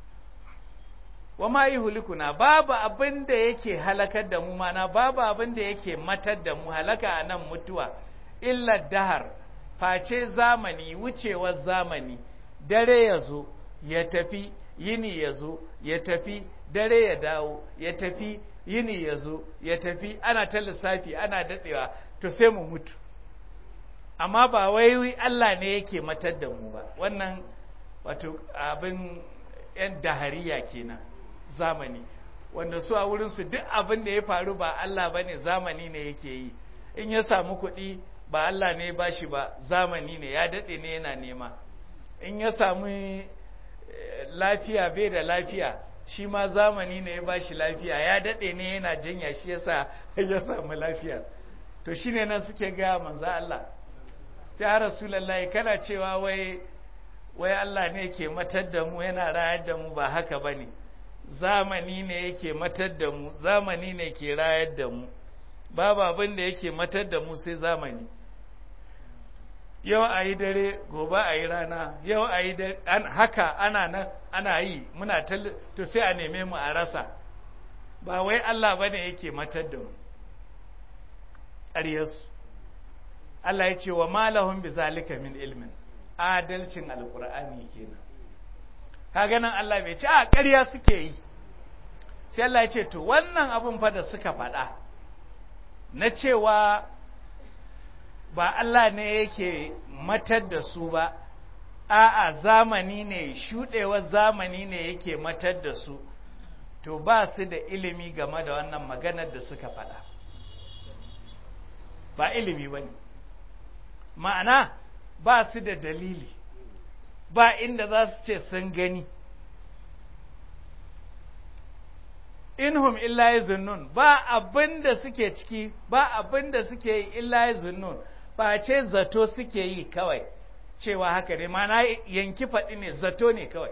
wa ma yi hulikuna babu abin da yake halakar da mu mana babu abin da yake matar da mu halaka a nan mutuwa illa dahar face zamani wucewar zamani dare ya zo ya tafi yini ya zo ya tafi dare ya dawo ya tafi yini ya zo ya tafi ana ta lissafi ana daɗewa to sai mu mutu amma ba wai Allah ne yake matar da mu ba wannan wato abin yan dahariya kenan zamani wanda su a wurinsu duk abin da ya faru ba Allah ba ne zamani ne yake yi in ya samu kuɗi ba Allah ne ba shi ba zamani ne ya daɗe ne yana nema in ya samu lafiya bai da lafiya shi ma zamani ne ya ba shi lafiya ya daɗe ne yana jinya shi yasa ya samu lafiya to shine nan suke gaya manzo Allah ya rasulullahi kana cewa wai wai Allah ne ke matar da mu yana rayar da mu ba haka bane zamani ne yake matar da mu zamani ne ke rayar da mu babu abin da yake matar da mu sai zamani yau a yi dare gobe a yi rana yau a yi dare haka ana nan ana yi muna to sai a neme mu a rasa ba wai Allah ba ne yake matar da mu ƙaryarsu Allah ya ce wa malahun bi zalika min ilmin adalcin alƙur'ani kenan kaga nan Allah bai ce a ƙarya suke yi sai Allah ya ce to wannan abin fa da suka faɗa na cewa ba Allah ne yake matar da su ba a'a zamani ne shuɗewar zamani ne yake matar da su to ba su da ilimi game da wannan maganar da suka faɗa ba ilimi ba ne ma'ana ba su da dalili ba inda za su ce sun gani inhum illa yazunnun ba abin da suke ciki ba abin da suke yi illa yazunnun ba ce zato suke yi kawai cewa haka ne mana yanki faɗi ne zato ne kawai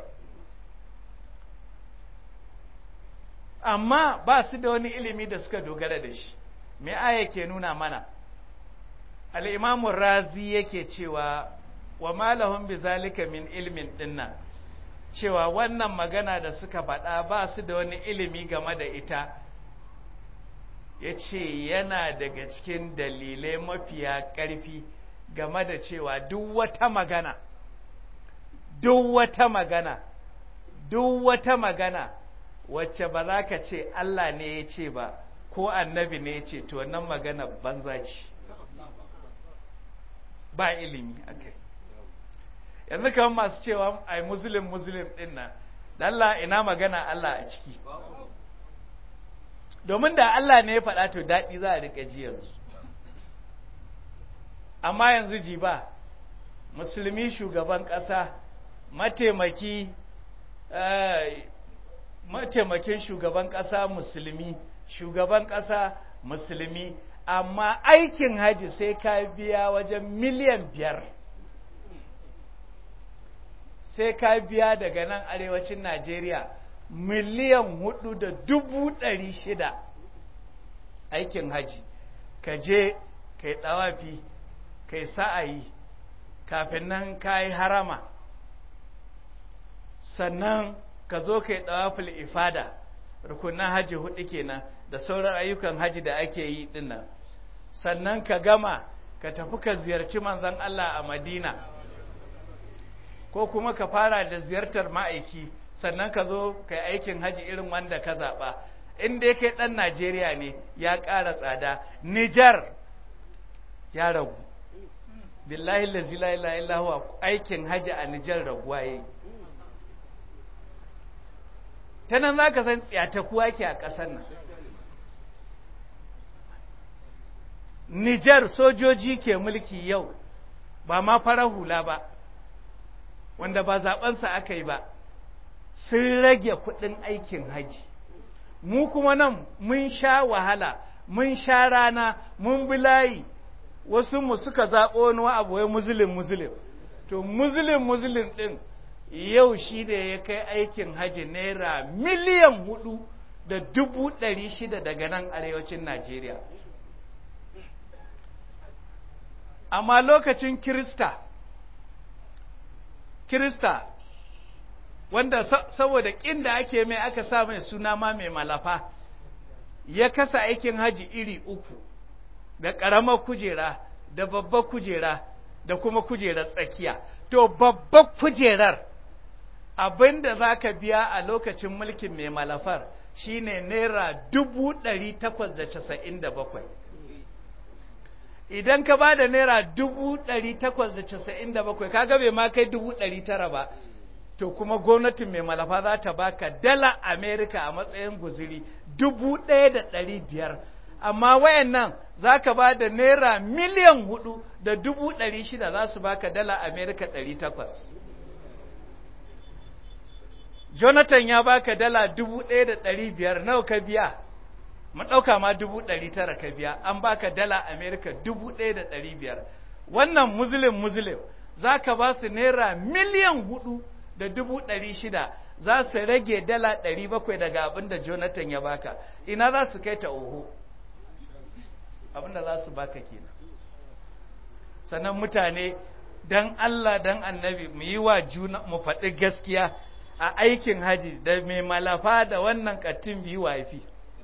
amma ba su da wani ilimi da suka dogara da shi me aya ke nuna mana al'imamun razi yake cewa wa malahun bi zalika min ilmin dinnan cewa wannan magana da suka faɗa ba su da wani ilimi game da ita ya ce yana daga cikin dalilai mafiya ƙarfi game da cewa duk wata magana duk wata magana duk wata magana wacce ba za ka ce Allah ne ya ce ba ko annabi ne ya ce to wannan magana banza ce ba ilimi a kai yanzu kamar masu cewa ai muslim muslim din nan Allah ina magana Allah a ciki domin da Allah ne ya faɗa to daɗi za a riƙa ji yanzu amma yanzu ji ba musulmi shugaban ƙasa mataimaki mataimakin shugaban ƙasa musulmi shugaban ƙasa musulmi amma aikin haji sai ka biya wajen miliyan biyar sai ka biya daga nan arewacin Najeriya miliyan hudu da dubu ɗari shida aikin haji ka je ka yi ɗawafi ka yi sa'ayi kafin nan ka yi harama sannan ka zo ka yi ɗawafil ifada rukunan haji hudu kenan da sauran ayyukan haji da ake yi dinnan sannan ka gama ka tafi ka ziyarci manzon Allah a Madina ko kuma ka fara da ziyartar ma'aiki sannan ka zo kai aikin haji irin wanda ka zaɓa in dai kai ɗan najeriya ne ya ƙara tsada nijar ya ragu billahi lazi la ilaha illa huwa aikin haji a nijar raguwa yayi ta nan za ka san tsiyatakuwa ke a ƙasar nan Nijar sojoji ke mulki yau ba ma farar hula ba wanda ba zaɓensa aka yi ba sun rage kuɗin aikin haji mu kuma nan mun sha wahala mun sha rana mun bi layi wasu mu suka zaɓo wani abu wai muslim muslim to muslim muslim ɗin yau shi da ya kai aikin haji naira miliyan hudu da dubu ɗari shida daga nan arewacin najeriya amma lokacin kirista kirista wanda saboda ƙin da ake mai aka sa mai suna ma mai malafa ya kasa aikin haji iri uku da ƙaramar kujera da babbar kujera da kuma kujerar tsakiya to babbar kujerar abin da za ka biya a lokacin mulkin mai malafar shine naira dubu ɗari takwas da casa'in da bakwai idan ka ba da naira dubu ɗari takwas da casa'in da bakwai kaga bai ma kai dubu ɗari tara ba to kuma gwamnatin mai malafa za ta baka dala amerika a matsayin guziri dubu ɗaya da ɗari biyar amma wayannan za ka ba da naira miliyan hudu da dubu ɗari shida za su baka dala amerika ɗari takwas jonathan ya baka dala dubu ɗaya da ɗari biyar nawa ka biya mu ɗauka ma dubu ɗari tara ka biya an baka dala amerika dubu ɗaya da ɗari biyar wannan muslim muslim za ka ba su naira miliyan hudu da dubu ɗari shida za su rage dala ɗari bakwai daga abin da jonathan ya baka ina za su kai ta oho abin da za su baka kenan sannan mutane dan Allah dan annabi mu yi wa juna mu faɗi gaskiya a aikin haji da mai malafa da wannan kattin biyu wafi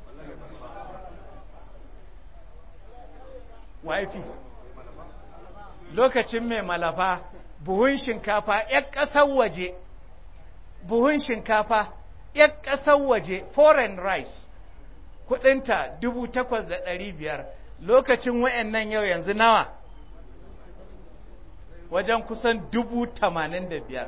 wafi lokacin mai malafa buhun shinkafa ‘yan ƙasar waje buhun shinkafa ‘yan ƙasar waje foreign rice kudinta dubu takwas da ɗari biyar lokacin wayannan yau yanzu nawa wajen kusan dubu tamanin da biyar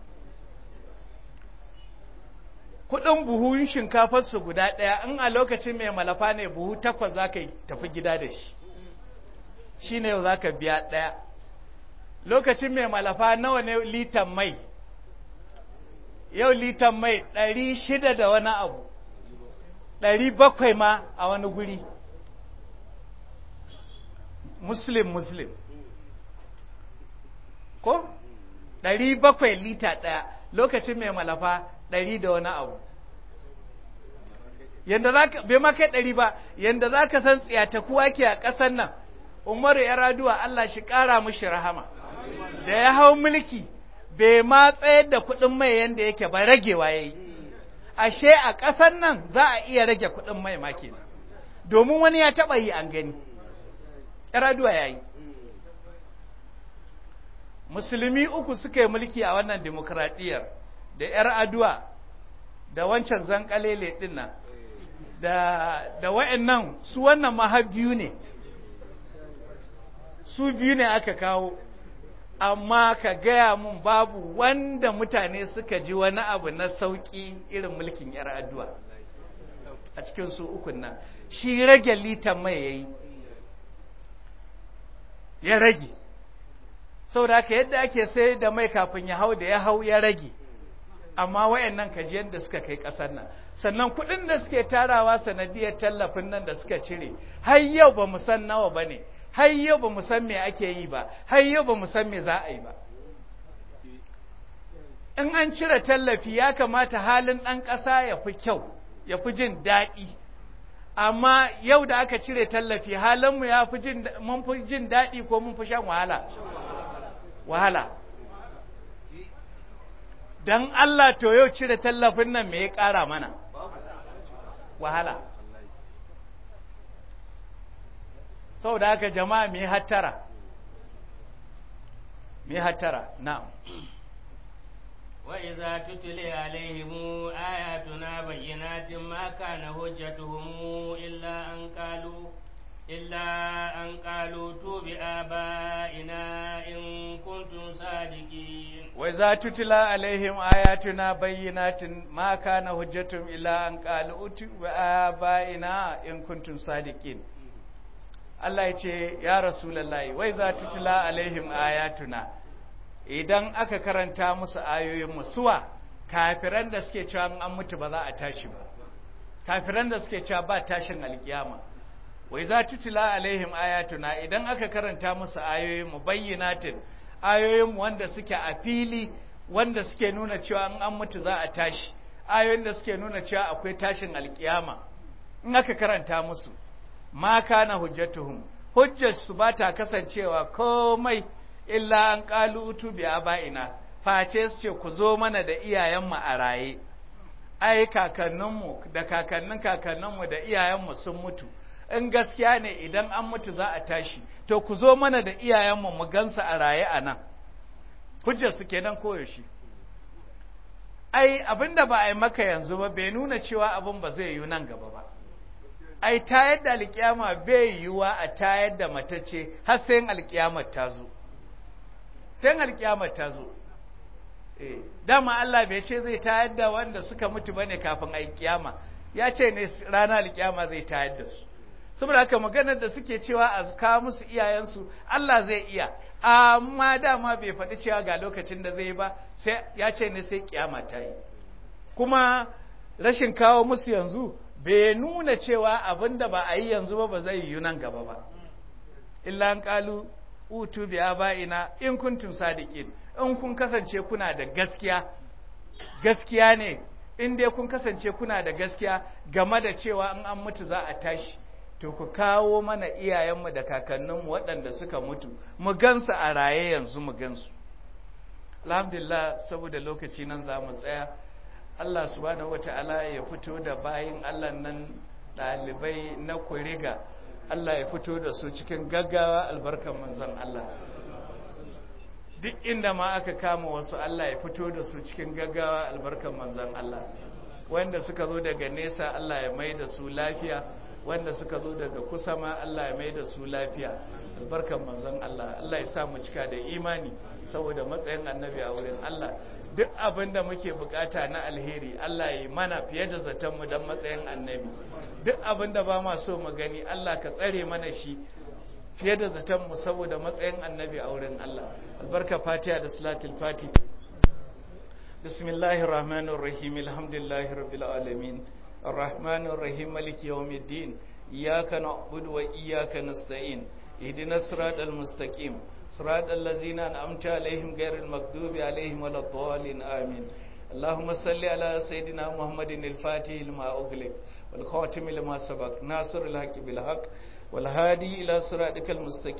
kudin buhun shinkafarsu guda ɗaya in a lokacin mai malafa ne buhu takwas za ka tafi gida da shi shi ne yau za ka biya ɗaya lokacin mai malafa nawa ne litan mai yau litan mai ɗari shida da wani abu ɗari bakwai ma a wani guri muslim muslim ko ɗari bakwai lita ɗaya lokacin mai malafa ɗari da wani abu yanda za ka bai ma kai ɗari ba yanda za ka san tsiyata kuwa ke a ƙasar nan umaru ya raduwa Allah shi ƙara mushi rahama da ya hau mulki bai ma tsayar da kuɗin mai yanda yake ba ragewa ya yi ashe a ƙasar nan za a iya rage kuɗin mai ma kenan domin wani ya taɓa yi an gani ya raduwa ya yi musulmi uku suka yi mulki a wannan demokradiyyar da ‘yar aduwa da wancan zankalele ɗin nan da, da wa'yannan su wannan ma biyu ne su biyu ne aka kawo amma ka gaya mun babu wanda mutane suka ji wani abu na sauƙi irin mulkin ‘yar aduwa a cikin su ukun nan shi rage litan mai ya yi ya rage saboda haka yadda ake sai da mai kafin ya hau da ya hau ya rage amma wayannan kaji da suka kai ƙasar nan sannan kuɗin da suke tarawa sanadiyar tallafin nan da suka cire har yau ba mu san nawa ba ne har yau ba mu san me ake yi ba har yau ba mu san me za a yi ba in an cire tallafi ya kamata halin ɗan ƙasa ya fi kyau ya fi jin daɗi amma yau da aka cire tallafi halinmu ya fi jin mun fi jin daɗi ko mun fi shan wahala wahala dan Allah to yau cire tallafin nan me ya ƙara mana wahala saboda haka jama'a me hattara me hattara na'am وإذا تتلي عليهم آياتنا بينات ما كان حجتهم إلا أن قالوا إلا أن قالوا تو بآبائنا إن كنتم صادقين وإذا تتلى عليهم آياتنا بينات ما كان حجتهم إلا أن قالوا تو بآبائنا إن كنتم صادقين Allah ya ce, Ya Rasulallahi, wai za tutula alaihim ayatuna, idan aka karanta musu ayoyin musuwa, kafiran da suke cewa an mutu ba za a tashi ba, kafiran da suke cewa ba tashin alkiyama. Wai za tutula alaihim ayatuna, idan aka karanta musu ayoyin mu bayyanatin, ayoyin wanda suke a fili, wanda suke nuna cewa an mutu za a tashi, ayoyin da suke nuna cewa akwai tashin alkiyama, in aka karanta musu. ma kana hujjatuhum hujjar su ba ta kasancewa komai illa an qalu utu bi abaina face su ce ku zo mana da iyayenmu a raye ai kakanninmu da kakannin kakanninmu da iyayenmu sun mutu in gaskiya ne idan an mutu za a tashi to ku zo mana da iyayenmu mu gansu a raye a nan hujjar su kenan koyaushe ai abinda ba a yi maka yanzu ba bai nuna cewa abin ba zai yi nan gaba ba ai tayar da alkiyama bai yiwuwa a tayar da matacce har sai alkiyamar ta zo sai alkiyamar ta zo eh dama Allah bai ce zai tayar da wanda suka mutu bane kafin alkiyama ya ce ne ranar alkiyama zai tayar da su saboda haka maganar da suke cewa a kawo musu iyayensu Allah zai iya amma dama bai faɗi cewa ga lokacin da zai ba sai ya ce ne sai kiyama ta yi kuma rashin kawo musu yanzu bai nuna cewa abin da ba a yi yanzu ba ba zai yi nan gaba ba illa an kalu utu bi aba'ina in kuntum sadiqin in kun kasance kuna da gaskiya gaskiya ne in dai kun kasance kuna da gaskiya game da cewa in an mutu za a tashi to ku kawo mana iyayenmu da kakanninmu waɗanda suka mutu mu gansu a raye yanzu mu gansu alhamdulillah saboda lokaci nan za mu tsaya Allah subhanahu wata'ala ya fito da bayin Allah nan ɗalibai na kuriga Allah ya fito da su cikin gaggawa albarkan manzon Allah duk inda ma aka kama wasu Allah ya fito da su cikin gaggawa albarkan manzon Allah wanda suka zo daga nesa Allah ya mai da su lafiya wanda suka zo daga kusa ma Allah ya mai da su lafiya albarkan manzon Allah Allah ya sa mu cika da imani saboda matsayin annabi a wurin Allah duk abin da muke bukata na alheri Allah ya mana fiye da zaton mu dan matsayin annabi duk abin da ba ma so mu gani Allah ka tsare mana shi fiye da zaton mu saboda matsayin annabi a wurin Allah albarka fatiha da salatul fati bismillahir rahmanir rahim alhamdulillahi rabbil alamin arrahmanir rahim maliki yawmiddin iyyaka na'budu wa iyyaka nasta'in ihdinas siratal mustaqim صراط الذين أنعمت عليهم غير المغضوب عليهم ولا الضالين آمين اللهم صل على سيدنا محمد الفاتح لما أغلق والخاتم لما سبق ناصر الحق بالحق والهادي إلى صراطك المستقيم